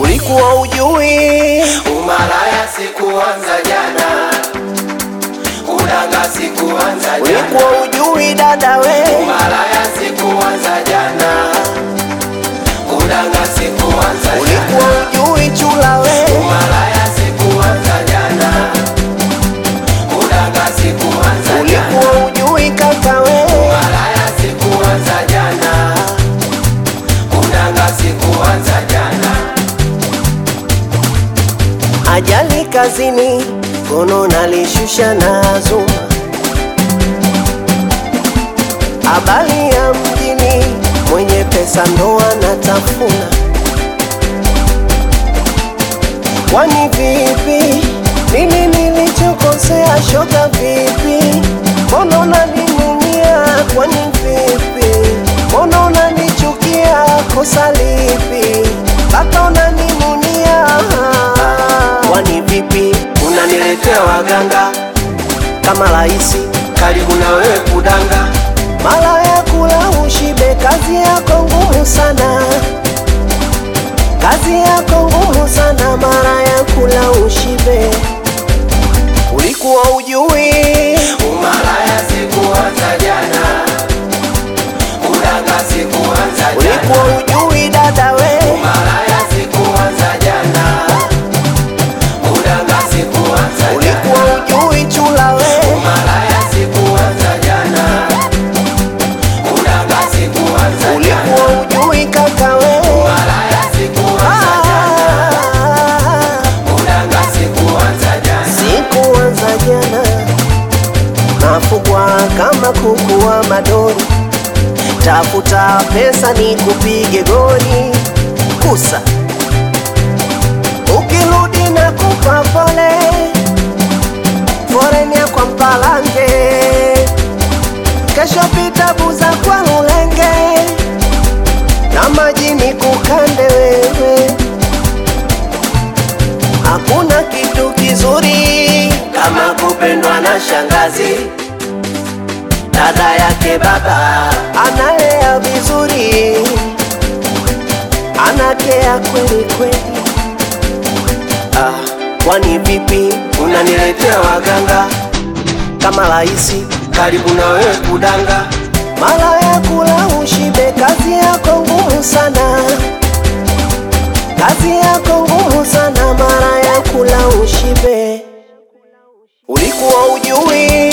ulikuwa ujui Umalaya sikuanza jana, kudanga sikuanza jana, ulikuwa ujui dada we Umalaya sikuanza jana, kudanga sikuanza jana, ulikuwa ujui chula we Umalaya sikuanza jana, kudanga sikuanza jana, ulikuwa ujui kaka we Umalaya sikuanza jana, kudanga sikuanza jana. ajali kazini kono nalishusha na zuma habari ya mjini mwenye pesa ndo anatafuna kwani vipi nini nilichokosea shoga vipi mbona unaninunia kwani vipi mbona unanichukia kosa lipi mpaka unaninunia kwani vipi Unaniletea waganga kama rahisi karibu na wewe kudanga mara ya kula ushibe kazi yako ngumu sana kazi yako ngumu sana mara ya kula ushibe ulikuwa ujui Umalaya sikuanza jana, kudanga sikuanza jana, ulikuwa ujui dada we Umalaya sikuanza jana, kudanga sikuanza jana, ulikuwa ujui chula we Umalaya sikuanza jana, kudanga sikuanza jana, ulikuwa ujui kaka we Umalaya sikuanza jana, Ah, kudanga sikuanza jana. sikuanza jana nafugwa kama kuku wa madori tafuta pesa ni kupige goli kusa ukirudi na kupa pole forenia kwa mpalange kesho pita buza kwa ulenge na majini kukande wewe hakuna kitu kizuri kama kupendwa na shangazi dada yake baba analea vizuri, anakea kweli kweli. Ah, kwani vipi unaniletea waganga kama rahisi karibu na wewe kudanga mara ya kula ushibe, kazi yako ngumu sana, kazi yako ngumu sana, mara ya kula ushibe. Ulikuwa ujui